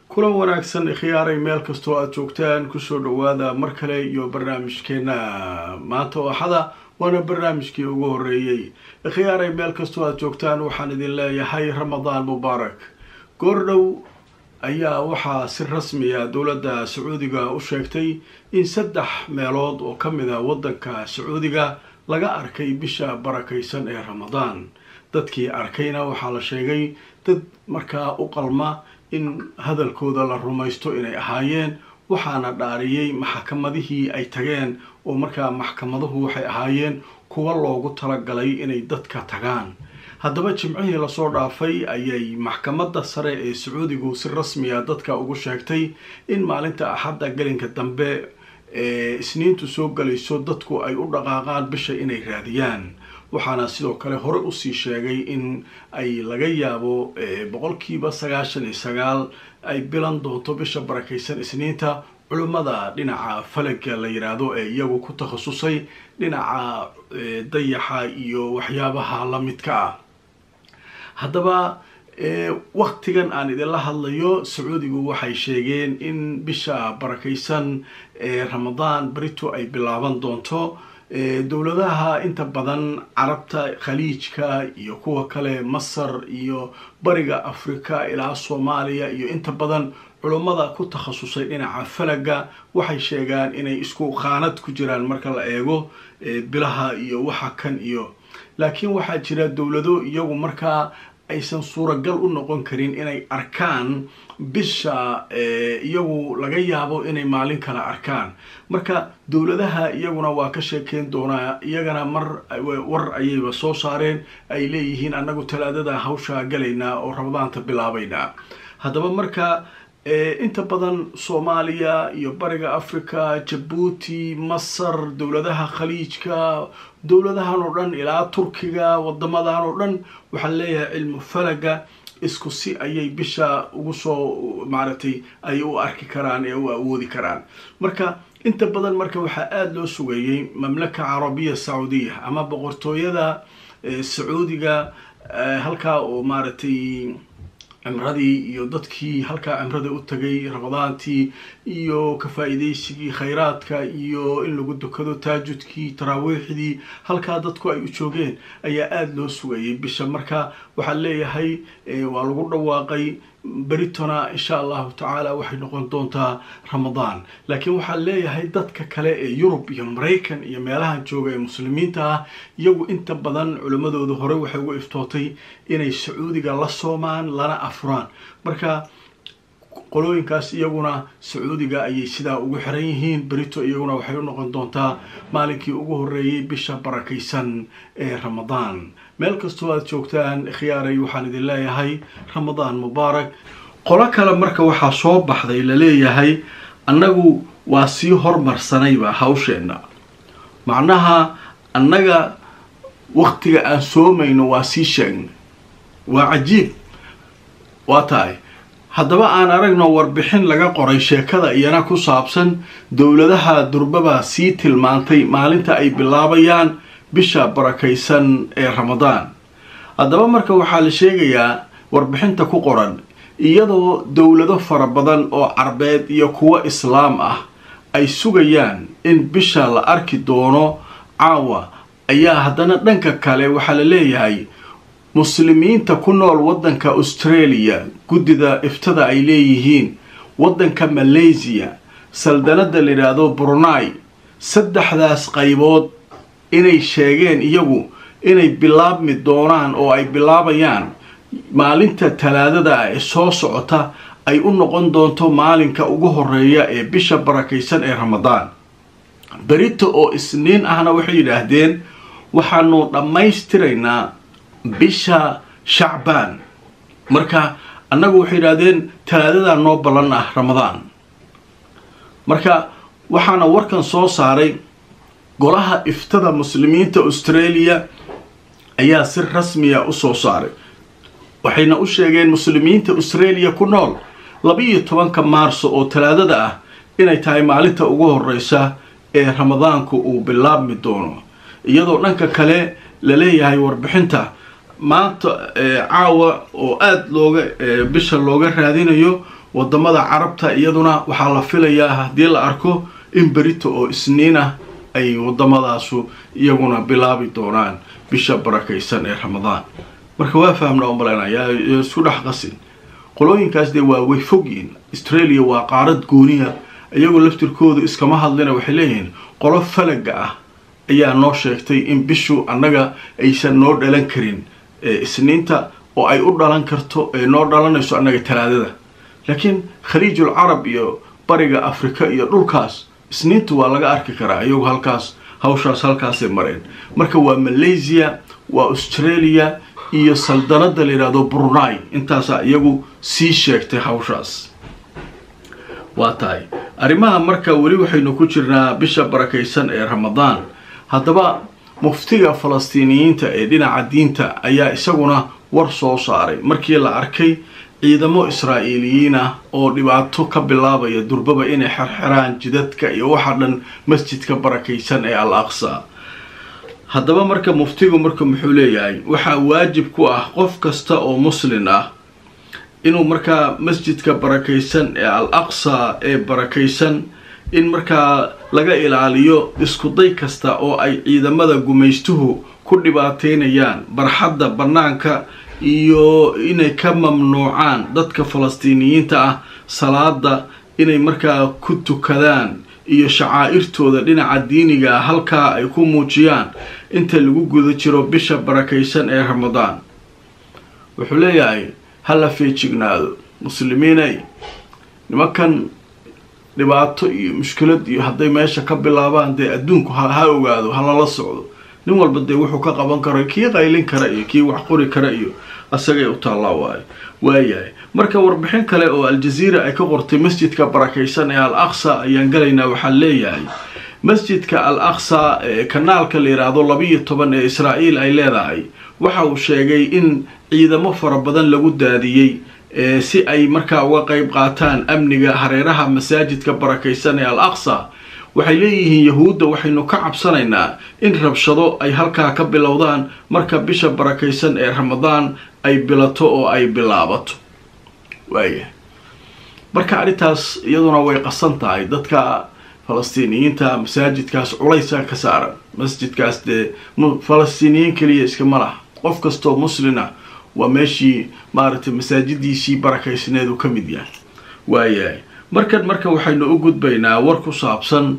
kulan wanaagsan khiyaaray meel kastoo aada joogtaan kusoo dhawaada mar kale iyo barnaamijkeena maanta oo axada waana barnaamijkii ugu horeeyey khiyaaray meel kastoo aada joogtaan waxaan idin leeyahay ramadaan mubaarak goordhow ayaa waxaa si rasmiya dowladda sacuudiga u sheegtay in saddex meelood oo ka mid a waddanka sacuudiga laga arkay bisha barakaysan ee ramadaan dadkii arkayna waxaa la sheegay dad markaa u qalma in hadalkooda la rumaysto inay ahaayeen waxaana dhaariyey maxkamadihii ay tageen oo markaa maxkamaduhu waxay ahaayeen kuwa loogu talagalay inay dadka tagaan haddaba jimcihii lasoo dhaafay ayay maxkamadda sare ee sacuudigu si rasmiya dadka ugu sheegtay in maalinta axadda gelinka dambe ee isniintu soo galayso dadku ay u dhaqaaqaan bisha inay raadiyaan waxaana sidoo kale hore usii sheegay in ay laga yaabo boqolkiiba sagaashan iyo sagaal ay bilan doonto bisha barakaysan isniinta culimmada dhinaca falaga la yiraahdo ee iyagu ku takhasusay dhinaca dayaxa iyo waxyaabaha la midka ah haddaba waktigan aan idinla hadlayo sacuudigu waxay sheegeen in bisha barakaysan ee ramadaan berito ay bilaaban doonto dowladaha inta badan carabta khaliijka iyo kuwa kale masar iyo bariga africa ilaa soomaaliya iyo inta badan culummada ku takhasusay dhinaca falaga waxay sheegaan inay isku khaanad ku jiraan marka la eego bilaha iyo waxa kan iyo laakiin waxaa jira dowlado iyagu markaa aysan suuragal u noqon karin inay arkaan bisha iyagu laga yaabo inay maalin kale arkaan marka dowladaha iyaguna waa ka sheekeyn doonaa iyagana mar war ayayba soo saareen ay leeyihiin annagu talaadada hawshaa galaynaa oo ramadaanta bilaabaynaa haddaba marka inta badan soomaaliya iyo bariga africa jabuuti masar dowladaha khaliijka dowladahan oo dhan ilaa turkiga wadamadan oo dhan waxaan leeyahay cilmu falaga isku si ayay bisha ugu soo maaragtay ay u arki karaan ee u awoodi karaan marka inta badan marka waxaa aada loo sugeeyey mamlaka carabiya sacuudiya ama boqortooyada sacuudiga halkaa oo maaragtay cimradii iyo dadkii halkaa cimrada u tagay ramadaantii iyo ka faa-iideysigii khayraadka iyo in lagu dukado taajudkii taraawiixdii halkaa dadku ay u joogeen ayaa aada loo sugayay bisha marka waxaa leeyahay waa lagu dhawaaqay beritona insha allahu tacaala waxay noqon doontaa ramadaan laakiin waxaa leeyahay dadka kale ee yurub iyo maraykan iyo meelahan jooga ee muslimiinta ah iyagu inta badan culimmadooda hore waxay ugu iftootay inay sacuudiga la soomaan lana afuraan marka qolooyinkaas iyaguna sacuudiga ayay sidaa ugu xiran yihiin berito iyaguna waxay u noqon doontaa maalinkii ugu horeeyay bisha barakaysan ee ramadaan meel kastoo aada joogtaan khiyaaray waxaan idin leeyahay ramadaan mubaarak qolo kale marka waxaa soo baxday laleeyahay annagu waa sii hormarsanayba hawsheenna macnaha annaga waktiga aan soomayno waa sii sheegnay waa cajiib waa tahay haddaba aan aragno warbixin laga qoray sheekada iyana ku saabsan dowladaha durbaba sii tilmaantay maalinta ay bilaabayaan bisha barakaysan ee ramadaan haddaba marka waxaa la sheegayaa warbixinta ku qoran iyadoo dowlado fara badan oo carbeed iyo kuwo islaam ah ay sugayaan in bisha la arki doono caawa ayaa haddana dhanka kale waxaa la leeyahay muslimiinta ku nool waddanka australia guddida iftada ay leeyihiin waddanka malaysiya saldanada la yidhaahdo brunai saddexdaas qaybood inay sheegeen iyagu inay bilaabmi doonaan oo ay bilaabayaan maalinta talaadada ah ee soo socota ay u noqon doonto maalinka ugu horeeya ee bisha barakaysan ee ramadaan berito oo isniin ahna waxay yidhaahdeen waxaanu dhammaystiraynaa bisha shacbaan marka annagu waxay yidhaahdeen talaadadaa noo ballan ah ramadaan marka waxaana warkan soo saaray golaha iftada muslimiinta australia ayaa si rasmiya u soo saaray waxayna u sheegeen muslimiinta australia ku nool laba-iyo tobanka maarso oo talaadada ah inay tahay maalinta ugu horeysa ee ramadaanku uu bilaabmi doono iyadoo dhanka kale la leeyahay warbixinta maanta caawa oo aada looga bisha looga raadinayo wadamada carabta iyaduna waxaa la filayaa haddii la arko in berito oo isniinah ay wadamadaasu iyaguna bilaabi doonaan bisha barakaysan ee ramadaan marka waa fahmna umaleynaya isku dhex qasin qolooyinkaas dee waa way fogyiin australia waa qaarad gooniya iyagoo laftirkoodu iskama hadlina waxay leeyihiin qolo falaga ah ayaa noo sheegtay in bishu annaga aysan noo dhalan karin isniinta oo ay u dhalan karto ee noo dhalanayso annaga talaadada laakiin khaliijul carab iyo bariga afrika iyo dhulkaas isniinta waa laga arki karaa iyagu halkaas hawshaas halkaasay mareen marka waa malaysia waa australia iyo saldanada la yidhahdo brunai intaasaa iyagu sii sheegtay hawshaas waa tahay arrimaha marka weli waxaynu ku jirnaa bisha barakaysan ee ramadaan haddaba muftiga falastiiniyiinta ee dhinaca diinta ayaa isaguna war soo saaray markii la arkay ciidamo israa'iiliyiin ah oo dhibaato ka bilaabaya durbaba inay xerxeraan jidadka iyo waxa dhan masjidka barakaysan ee al aqsa haddaba marka muftigu marka muxuu leeyahay waxaa waajib ku ah qof kasta oo muslin ah inuu markaa masjidka barakaysan ee al aqsa ee barakaysan in markaa laga ilaaliyo iskuday kasta oo ay ciidamada gumaystuhu ku dhibaateynayaan barxadda bannaanka iyo inay ka mamnuucaan dadka falastiiniyiinta ah salaada inay markaa ku tukadaan iyo shacaa'irtooda dhinaca diiniga ah halkaa ay ku muujiyaan inta lagu guda jiro bisha barakaysan ee ramadaan wuxuu leeyahay ha la feejignaado muslimiinay nimankan dhibaato iyo mushkilad iyo hadday meesha ka bilaabaan dee adduunku ha ogaado ha lala socdo nin walba dee wuxuu ka qaban karo kii qaylin kara iyo kii wax qori kara iyo asagay u taallaa waayo waayahay marka warbixin kale oo al-jaziira ay ka qortay masjidka barakaysan ee al aqsa ayaan galaynaa waxaa leeyahay masjidka al aqsa ee kanaalka la yidhaahdo labiiyo toban ee israa'iil ay leedahay waxa uu sheegay in ciidamo fara badan lagu daadiyey si ay markaa uga qeyb qaataan amniga hareeraha masaajidka barakaysan ee al aqsa waxay leeyihiin yahuudda waxaynu ka cabsanaynaa in rabshado ay halkaa ka bilowdaan marka bisha barakaysan ee ramadaan ay bilato oo ay bilaabato waaya marka arrintaas iyaduna way qasan tahay dadka falastiiniyiinta masaajidkaas culaysaa ka saaran masjidkaas dee falastiiniyiin keliya iskama laha qof kastoo muslina waa meeshii maaragtay masaajidiisii barakaysneedu ka mid yahay waayahay markan marka waxaynu u gudbaynaa war ku saabsan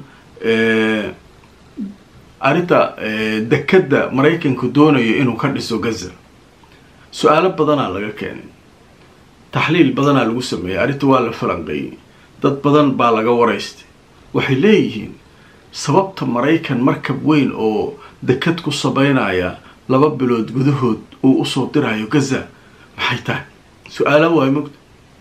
arrinta dekadda maraykanku doonayo inuu ka dhiso gaza su-aalo badanaa laga keenay taxliil badanaa lagu sameeyey arrinta waa la falanqeeyey dad badan baa laga waraystay waxay leeyihiin sababta maraykan markab weyn oo dekad ku sameynaya laba bilood gudahood uu usoo dirayo gaza maxay tahay su-aalo waay mogta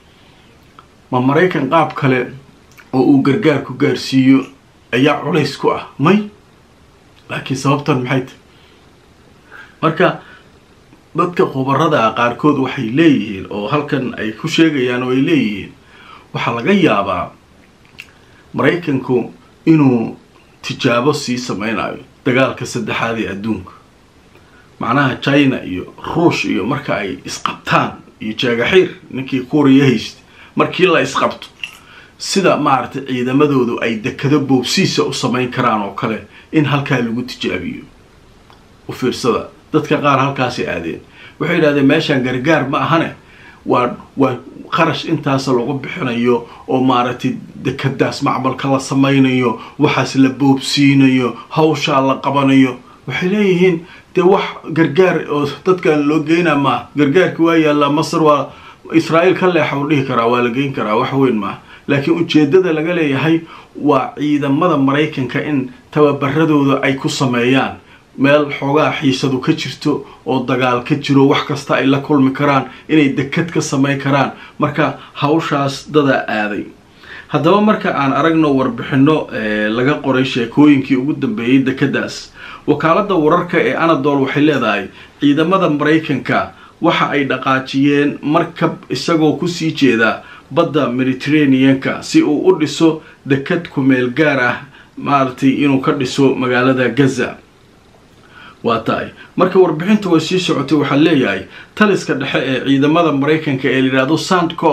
ma maraykan qaab kale oo uu gargaar ku gaarsiiyo ayaa culays ku ah may laakiin sababtan maxay tahay marka dadka khubarada ah qaarkood waxay leeyihiin oo halkan ay ku sheegayaan oo ay leeyihiin waxaa laga yaabaa maraykanku inuu tijaabo sii sameynayo dagaalka saddexaad ee adduunka macnaha china iyo ruush iyo marka ay isqabtaan iyo jaagaxiir ninkii kuuriya haysta markii la isqabto sida maaragtay ciidamadoodu ay dekado boobsiisa u samayn karaan oo kale in halkaa lagu tijaabiyo u fiirsada dadka qaar halkaasay aadeen waxay yidhahdeen meeshaan gargaar ma ahane waa waa qarash intaasa lagu bixinayo oo maaragtay dekadaas macmalka la samaynayo waxaas la boobsiinayo hawshaa la qabanayo waxay leeyihiin dee wax gargaar oo dadkan loo geynaa maaha gargaarki waa yaallaa masar waa israa'iil ka leexa u dhihi karaa waa la geyn karaa wax weyn maaha laakiin ujeeddada laga leeyahay waa ciidamada maraykanka in tababaradooda ay ku sameeyaan meel xoogaa xiisadu ka jirto oo dagaal ka jiro wax kasta ay la kulmi karaan inay dekad ka samayn karaan marka hawshaas dadaa aaday haddaba marka aan aragno warbixino laga qoray sheekooyinkii ugu dambeeyey dekadaas wakaaladda wararka ee anadol waxay leedahay ciidamada maraykanka waxa ay dhaqaajiyeen markab isagoo kusii jeeda badda mediterraneanka si uu u dhiso dekad kumeel gaar ah maaragtay inuu ka dhiso magaalada gaza waa tahay marka warbixinta way sii socotay waxaa leeyahay taliska dhexe ee ciidamada maraykanka ee layidhaahdo sandcom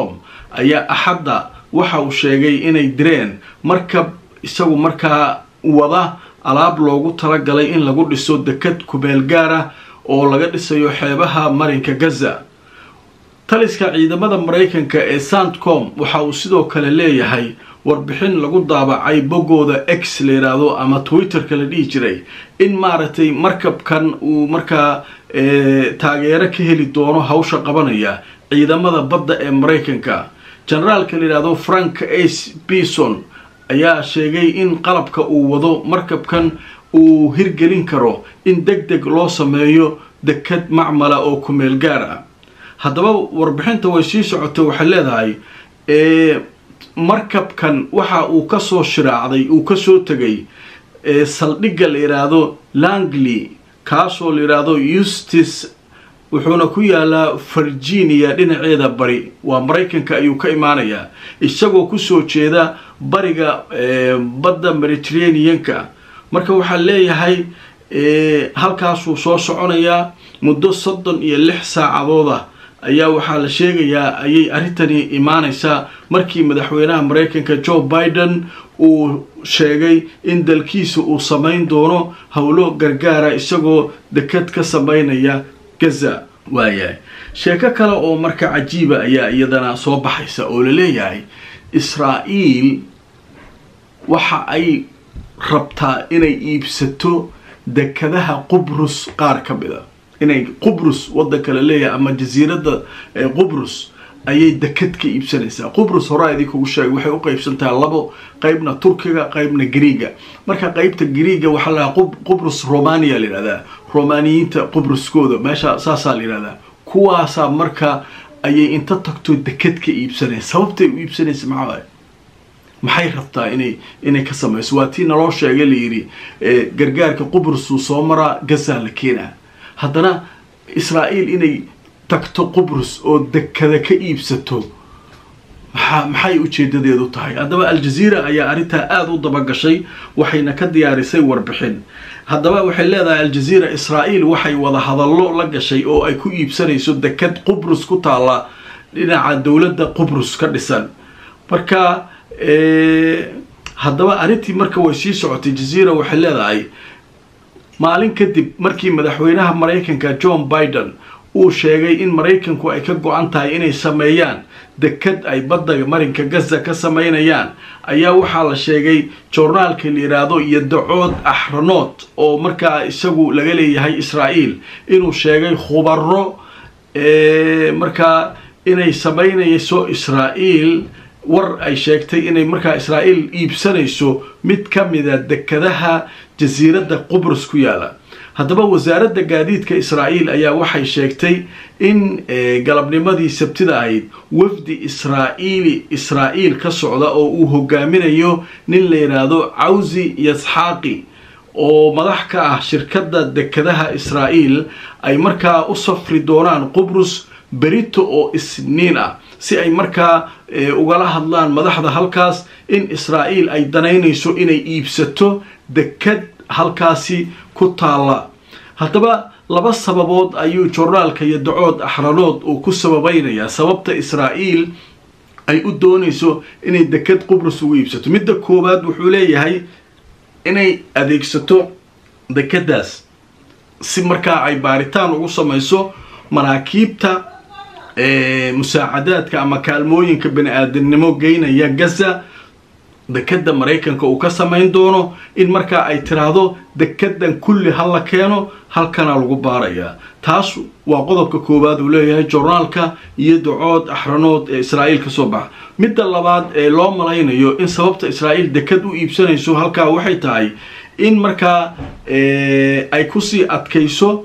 ayaa axadda waxa uu sheegay inay direen markab isagu markaa wada alaab loogu talagalay in lagu dhiso dekad kumeel gaar ah oo laga dhisayo xeebaha marinka gaza taliska ciidamada maraykanka ee sandcom waxa uu sidoo kale leeyahay warbixin lagu daabacay boggooda x la yidhaahdo ama twitterka la dhihi jiray in maaragtay markabkan uu markaa taageero ka heli doono hawsha qabanaya ciidamada badda ee maraykanka generaalka la yidhaahdo frank ace bison ayaa sheegay in qalabka uu wado markabkan uu hirgelin karo in deg deg loo sameeyo dekad macmala oo kumeel gaar ah haddaba warbixinta way sii socotay waxay leedahay markabkan waxa uu kasoo shiraacday uu kasoo tegay saldhigga la yidhaahdo langley kaasoo la yidhaahdo eustis wuxuuna ku yaalaa virginia dhinaceeda bari waa maraykanka ayuu ka imaanayaa isagoo kusoo jeeda bariga badda mediterraneanka marka waxaa leeyahay halkaasuu soo soconayaa muddo soddon iyo lix saacadooda ayaa waxaa la sheegayaa ayay arrintani imaanaysaa markii madaxweynaha maraykanka joe biden uu sheegay in dalkiisa uu samayn doono howlo gargaara isagoo dekad ka sameynaya gaza waayahay sheeko kale oo marka cajiiba ayaa iyadana soo baxaysa oo la leeyahay israa'iil waxa ay rabtaa inay iibsato dekadaha qubrus qaar ka mid a inay qubrus waddanka la leeyahay ama jasiiradda qubrus ayay dekad ka iibsanaysaa qubrus horaa idinkugu sheegay waxay u qaybsantaha labo qeybna turkiga qeybna griiga marka qeybta griiga waxaa la dhahaa qubrus romania la yidhahdaa romaniyiinta qubruskooda meesha saasaa la yidhahdaa kuwaasaa marka ayay inta tagto dekad ka iibsanaysa sababtay u iibsanaysa maxaa waay maxay rabtaa inay inay ka samayso waa tii naloo sheegay layidhi gargaarka qubrusuu soo maraa gazaa la keenaa haddana israa'iil inay tagto qubrus oo dekada ka iibsato maxaa maxay ujeedadeedu tahay haddaba aljaziira ayaa arrintaa aada u dabagashay waxayna ka diyaarisay warbixin haddaba waxay leedahay aljaziira israa'iil waxay wada hadallo la gashay oo ay ku iibsanayso dekad qubrus ku taalla dhinaca dowladda qubrus ka dhisan marka haddaba arrintii marka way sii socotay jaziira waxay leedahay maalin kadib markii madaxweynaha maraykanka john biden uu sheegay in maraykanku ay ka go-an tahay inay sameeyaan dekad ay badda marinka gaza ka sameynayaan ayaa waxaa la sheegay joornaalka la yidhaahdo iyo dacood axranood oo markaa isagu laga leeyahay israa'iil inuu sheegay khubaro markaa inay sameynayso israa'iil war ay sheegtay inay markaa israa'iil iibsanayso mid ka mida dekadaha jasiiradda qubrus ku yaala haddaba wasaaradda gaadiidka israa'iil ayaa waxay sheegtay in galabnimadii sabtida ahayd wafdi israa'iili israa'iil ka socda oo uu hogaaminayo nin la yidhaahdo cawsi yasxaaqi oo madax ka ah shirkadda dekadaha israa'iil ay markaa u safri doonaan qubrus berito oo isniin ah si ay markaa ugala hadlaan madaxda halkaas in israa'iil ay danaynayso inay iibsato dekad halkaasi ku taalla haddaba laba sababood ayuu joornaalka iyo dacood axranood uu ku sababaynayaa sababta israa'iil ay u doonayso inay dekad qubrus ugu iibsato midda koowaad wuxuu leeyahay inay adeegsato dekadaas si markaa ay baaritaan ugu samayso maraakiibta musaacadaadka ama kaalmooyinka bani aadamnimo geynaya gaza dekada maraykanka uu ka samayn doono in markaa ay tiraahdo dekadan kulli ha la keeno halkana lagu baarayaa taas waa qodobka koowaad uu leeyahay joornaalka iyo dacood axranood ee israa'iil ka soo baxa midda labaad ee loo malaynayo in sababta israa'iil dekad u iibsanayso halkaa waxay tahay in markaa ay kusii adkayso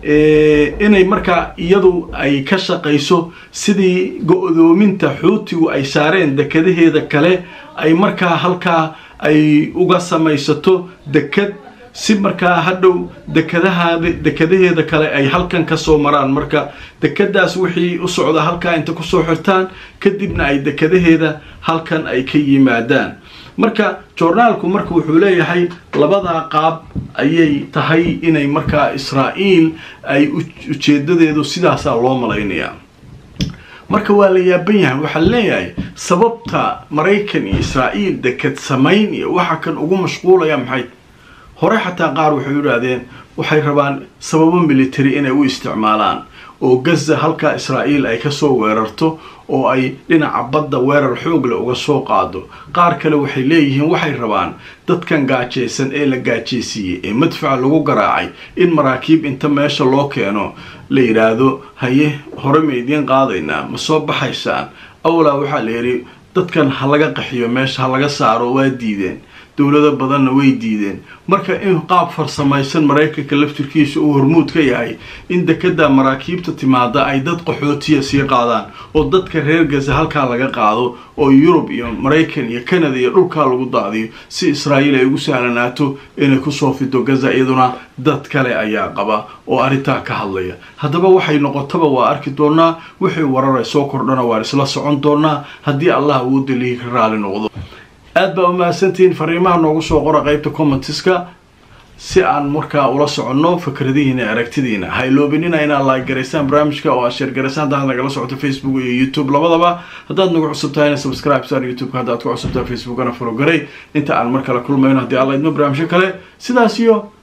inay markaa iyadu ay ka shaqayso sidii go-doominta xuutigu ay saareen dekadaheeda kale ay markaa halkaa ay uga samaysato dekad si markaa hadhow dekadahaada dekadaheeda kale ay halkan kasoo maraan marka dekadaas wixii u socda halkaa inta kusoo xirtaan kadibna ay dekadaheeda halkan ay ka yimaadaan marka joornaalku marka wuxuu leeyahay labadaa qaab ayay tahay inay markaa israa'iil ay ujeedadeedu sidaasaa loo malaynayaa marka waa la yaaban yahay waxaa leeyahay sababta maraykan iyo israa'iil deked samayn iyo waxa kan ugu mashquulaya maxay hore xataa qaar waxay yidhaahdeen waxay rabaan sababo military inay u isticmaalaan oo gaza halkaa israa'iil ay kasoo weerarto oo ay dhinaca badda weerar xoogle uga soo qaado qaar kale waxay leeyihiin waxay rabaan dadkan gaajaysan ee la gaajaysiiyey ee madfaca lagu garaacay in maraakiib inta meesha loo keeno la yidhaahdo haye hore ma idiin qaadaynaa ma soo baxaysaan awlaa waxaa la yidhi dadkan ha laga qaxiyo meesha ha laga saaro waa diideen dowlado badanna way diideen marka in qaab farsamaysan maraykanka laftirkiisa uu hormuud ka yahay in dekada maraakiibta timaada ay dad qaxootiya sii qaadaan oo dadka reer gaza halkaa laga qaado oo yurub iyo maraykan iyo canada iyo dhulkaa lagu daadiyo si israa'iil ay ugu sahlanaato inay kusoo fido gaza iyaduna dad kale ayaa qaba oo arrintaa ka hadlaya haddaba waxay noqotaba waa arki doonaa wixii warar ay soo kordhana waan isla socon doonaa haddii allah uu dalihi ka raali noqdo aad baa umahadsantihiin fariimaha noogu soo qora qeybta commentiska si aan markaa ula soconno fikradihiina e aragtidiina ha iloobinina inaad laagaraysaan barnaamijka oo aad sheergaraysaan haddaad nagala socoto facebook iyo youtube labadaba haddaad nagu cusub tahayna subscribe sar youtube-ka haddaad ku cusubtaha facebookana fologaray inta aan mar kale kulmayno haddii alla idmo barnaamijyo kale sidaas iyo